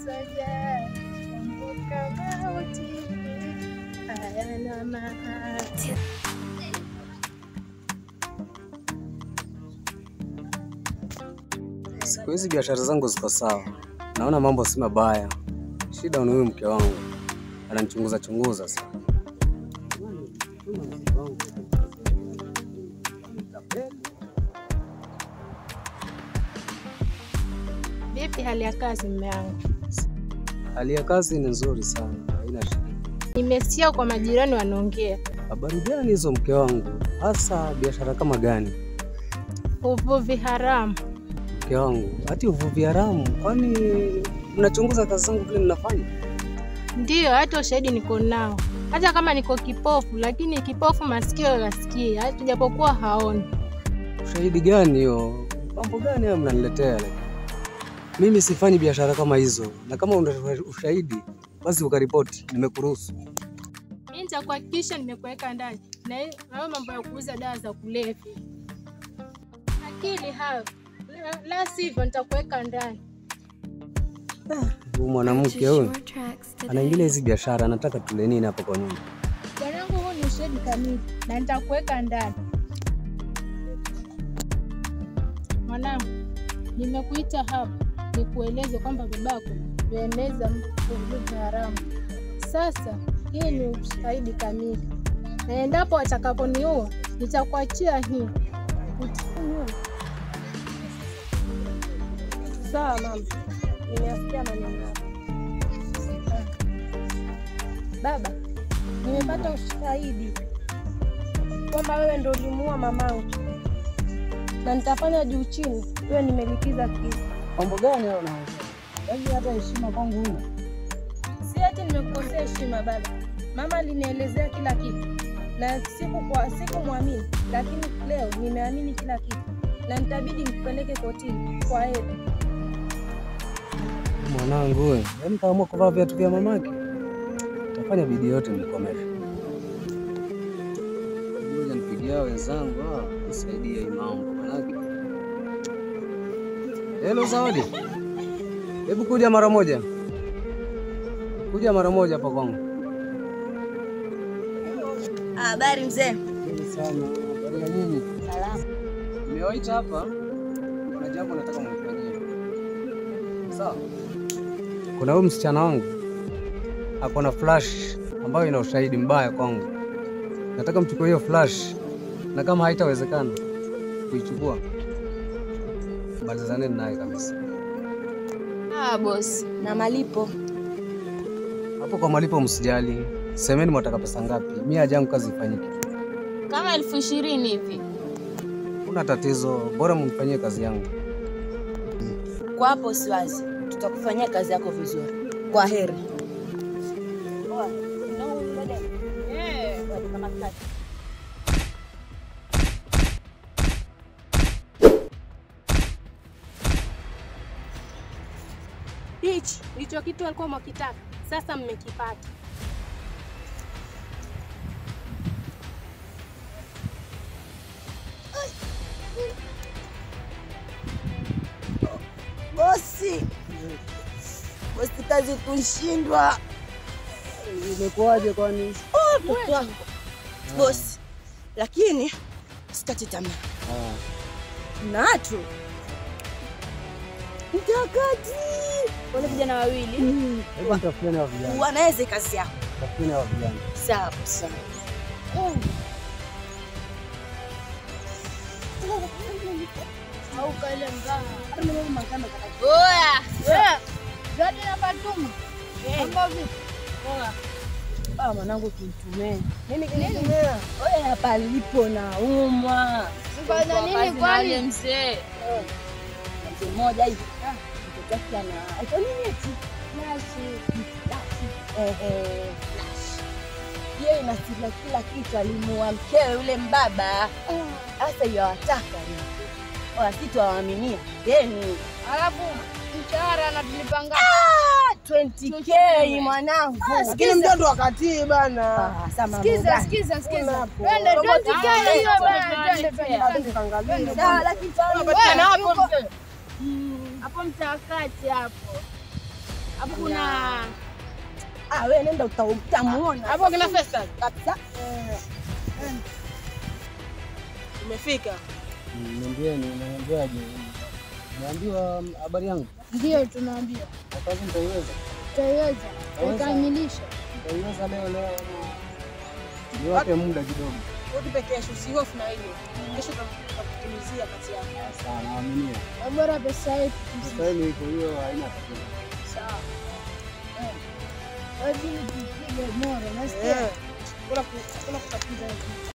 soja, kumbuka mauti hayana mahati. Siku hizi biashara zangu ziko sawa, naona mambo si mabaya. Shida ni huyu mke wangu ananichunguza chunguza sana. Vipi hali ya kazi mme wangu? Hali ya kazi ni nzuri sana, haina shida. Nimesikia kwa majirani wanaongea Habari gani hizo mke wangu? Hasa biashara kama gani? uvuvi haramu. Mke wangu, hati uvuvi haramu? Kwani mnachunguza kazi zangu vile ninafanya? Ndiyo, hata ushahidi niko nao, hata kama niko kipofu, lakini kipofu masikio yasikie, hata japokuwa haoni. Ushahidi gani hiyo? Mambo gani hayo mnaniletea? like? Mimi sifanyi biashara kama hizo, na kama una ushahidi basi ukaripoti, nimekuruhusu. Mimi nitakuhakikisha nimekuweka ndani na hiyo- hayo mambo ya kuuza dawa za kulevya. Akili hayo, la- la sivyo nitakuweka ndani. Huyu mwanamke huyu anaingilia hizi biashara, anataka tule nini hapa kwa nyumba? Bwanangu, huu ni ushahidi kamili na nitakuweka ndani. Mwanangu, nimekuita hapa nikueleze kwamba babako yueneza uvuvi haramu. Sasa hii ni ushahidi kamili, na endapo watakaponiua nitakuachia hii. Utafanya Sawa mama, nimeyasikia maneno yako. Baba, nimepata ushahidi kwamba wewe ndo ulimuua mamangu, na nitafanya juu chini wewe nimelipiza kisa. Mambo gani hayo unaongea? Yaani hata heshima kwangu huna? Si ati nimekukosea heshima baba, mama alinielezea kila kitu na siku kwa sikumwamini, lakini leo nimeamini kila kitu na nitabidi nikupeleke kotini. Kwa heri. Mwanangu wewe, yaani kaamua kuvaa viatu vya mamake, tafanya bidii yote nikomeshe. Ngoja nipigia wenzangu ah, nisaidie hii mambo manake. Hello Zawadi, hebu kuja mara moja, kuja mara moja hapa kwangu. Habari mzee. Asante sana. Habari ya nyinyi? Salama. Nimewaita hapa, kuna jambo nataka mnifanyie. Sawa? Kuna huyu msichana wangu ako na flash ambayo ina ushahidi mbaya kwangu. Nataka mchukue hiyo flash, na kama haitawezekana kuichukua, malizaneni naye kabisa. Ah, bosi. Na malipo? Hapo kwa malipo msijali, semeni mwataka pesa ngapi. Mimi haja yangu kazi ifanyike, Kama elfu ishirini hivi. kuna tatizo, bora mnifanyie kazi yangu. Kwa hapo siwazi, tutakufanyia kazi yako vizuri. Kwa heri. Hichi ndicho kitu alikuwa mwakitaka, sasa mmekipata. Bosi, bosi, kazi kushindwa. Imekuwaje kwani? Oh, mtoto wangu. Bosi, lakini sikati tamaa. Natu mtakati wale vijana wawili Hebu nitafutieni hao vijana, wanaweza kazi yako. tafutieni hao vijana. Sawa sawa. Oya, Ah, mwanangu kimtumee. Nini kinitumea? Oya, hapa lipo na umwa. Fanya nini kwani? mzee? Mzee mmoja hivi. Mtoto wake ana aitwa nini eti? Ehe, Flash. Yeye inasila kila kitu, alimuua mkewe yule mbaba. Sasa hiyo hawataka ni wasitu waaminia deni Alafu mshahara anatulipa ngapi? 20k mwanangu. Lakini mtoto wakatii bana. Ah, sasa mambo Sikiza, gani? sikiza, sikiza. hapo. Twende, twende, twende, hiyo bana, twende, twende, Twende twende. tukaangalie. Sawa, lakini Wewe, hapo yuko- Hapo mtakati hapo. Hapo kuna Ah, wewe nenda uta- utamuona. hapo kina Faisal. kabisa. Umefika? Niambieni, niambiaje? Niambiwa habari yangu. Ndio tunaambia Na kazi nitaiweza. tutaiweza, Waweza. tutakamilisha. Nitaiweza leo leo. Niwape muda kidogo. Utupe kesho, usihofu na hiyo. Kesho tutakutimizia kazi yako. Sawa, naaminia. Bora pesa yetu Sasa hivi iko hiyo haina tatizo. Sawa. wazidi tupige moro, nasikia Eh. Kuna ku- kuna kutatiza hiyo.